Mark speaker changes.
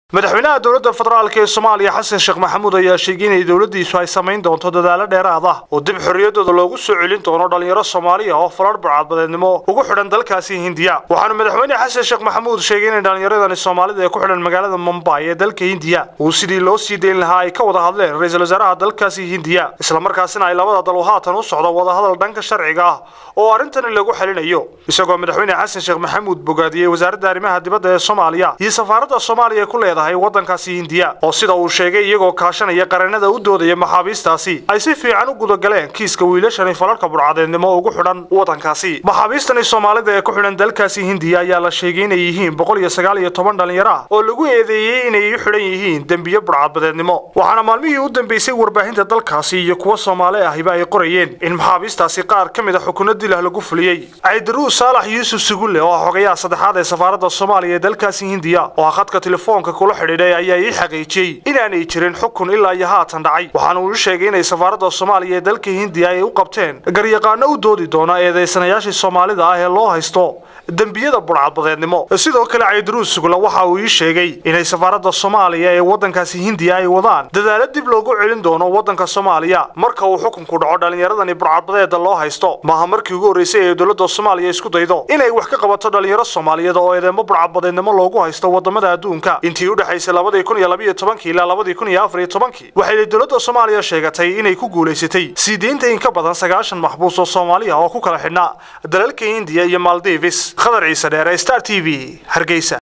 Speaker 1: madaxweynaha dowladda federaalk ee soomaaliya xasan sheekh maxamuud ayaa sheegay inay dowladdiisu ay samayn doonto dadaalo dheeraad ah oo dib xorriyaddooda loogu soo celin doono dhallinyaro soomaaliya oo farar burcadbadeednimo ugu xidhan dalkaasi hindiya waxaana madaxweyne xasan sheekh maxamuud sheegay inay dhallinyaradani soomaalida ee ku xidhan magaalada mumbay ee dalka hindiya uu sidii loo sii dayn lahaa ay ka wada hadleen ra-iisul wasaaraha dalkaasi hindiya islamarkaasina ay labada dal haatan u socdo wadahadal dhanka sharciga ah oo arrintani lagu xalinayo isagoo madaxweyne xasan sheekh maxamuud bogaadiyey wasaaradda arrimaha dibadda ee soomaaliya iyo safaaradda soomaaliya ku leedahay waddankaasi hindiya oo sida uu sheegay iyagoo kaashanaya qareenada u doodaya maxaabiistaasi ay si fiican u gudagaleen kiiska wiilashani falarka burcadeednimo ugu xidhan waddankaasi maxaabiistani soomaalida ee ku xidhan dalkaasi hindiya ayaa la sheegay inay yihiin boqol iyo sagaal iyo toban dhallinyaro ah oo lagu eedeeyey inay u xidhan yihiin dembiyo burcadbadeednimo waxaana maalmihii u dambeysay warbaahinta dalkaasi iyo kuwa soomaali ahiba ay qorayeen in maxaabiistaasi qaar ka mid a xukuno dilah lagu fuliyey caydaruus saalax yuusuf sugulle oo ah xogayaha saddexaad ee safaaradda soomaaliya ee dalkaasi hindiya oo ah khadka telefoonka kula xidhiidhay ayaa ii xaqiijiyey inaanay jirin xukun ilaa iyo haatan dhacay waxaana uu sheegay inay safaaradda soomaaliya ee dalka hindiya ay u qabteen garyaqaano u doodi doona eedaysanayaashii soomaalida ah ee loo haysto dembiyada burcadbadeednimo sidoo kale caydaruus sugulle waxa uu ii sheegay inay safaaradda soomaaliya ee waddankaasi hindiya ay wadaan dadaalo dib loogu celin doono waddanka soomaaliya marka uu xukunku dhaco dhallinyaradani burcadbadeeda loo haysto maaha markii ugu horreysay ee dowladda soomaaliya isku daydo inay wax ka qabato dhallinyaro soomaaliyeed oo eedeemo burcadbadeednimo loogu haysto wadamada adduunka intii u dhexaysay labadii kun iyo labiyo tobankii ilaa labadii kun iyo afar iyo tobankii waxay dowladda soomaaliya sheegatay inay ku guulaysatay sii deynta in ka badan sagaashan maxbuus oo soomaaliya oo ku kala xidhnaa dalalka hindiya iyo maldives khadar ciise dheere star t v hargeysa